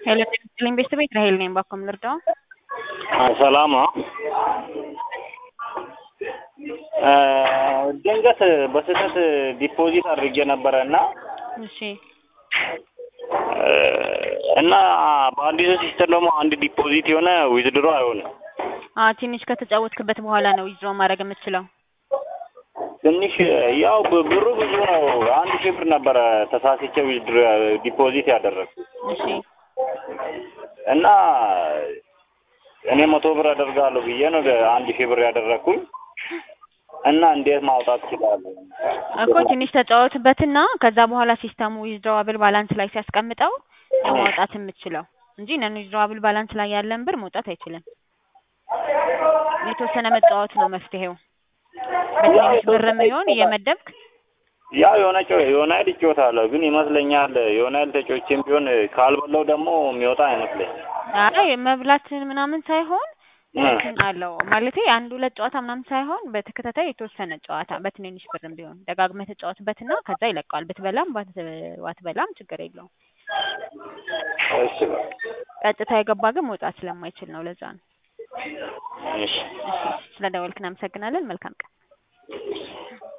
ሄሎ ጤና ይስጥልኝ ቤተሰቤት ራሄል ነኝ። ባኮም ልርዳው? ሰላም ነው። ድንገት በስህተት ዲፖዚት አድርጌ ነበረ እና እሺ እና በአዲሱ ሲስተም ደግሞ አንድ ዲፖዚት የሆነ ዊዝድሮ አይሆንም። አ ትንሽ ከተጫወትክበት በኋላ ነው ዊዝድሮ ማድረግ የምትችለው። ትንሽ ያው ብ- ብሩ ብዙ ነው። አንድ ሺህ ብር ነበረ ተሳስቼ ዊዝድሮ ዲፖዚት ያደረግኩት እሺ እና እኔ መቶ ብር አደርጋለሁ ብዬ ነው አንድ ሺህ ብር ያደረግኩኝ እና እንዴት ማውጣት እችላለሁ? እኮ ትንሽ ተጫወትበትና ከዛ በኋላ ሲስተሙ ዊዝድሮዋብል ባላንስ ላይ ሲያስቀምጠው ነው ማውጣት የምትችለው እንጂ ነን ዊዝድሮዋብል ባላንስ ላይ ያለን ብር መውጣት አይችልም። የተወሰነ መጫወት ነው መፍትሄው። በትንሽ ብርም ይሆን እየመደብክ ያው የሆነ ጨ- የሆነ ያህል እጫወታለሁ ግን ይመስለኛል የሆነ ያህል ተጫውቼም ቢሆን ካልበላው ደግሞ የሚወጣ አይመስለኝም። አይ መብላትን ምናምን ሳይሆን እ እንትን አለው ማለቴ አንድ ሁለት ጨዋታ ምናምን ሳይሆን በተከታታይ የተወሰነ ጨዋታ በትንንሽ ብርም ቢሆን ደጋግመህ ተጫወትበትና ከዛ ይለቀዋል። ብትበላም ባት- ባትበላም ችግር የለውም። እሺ በቃ ቀጥታ የገባ ግን መውጣት ስለማይችል ነው። ለዛ ነው። እሺ እሺ ስለ ደወልክ እናመሰግናለን። መልካም ቀን።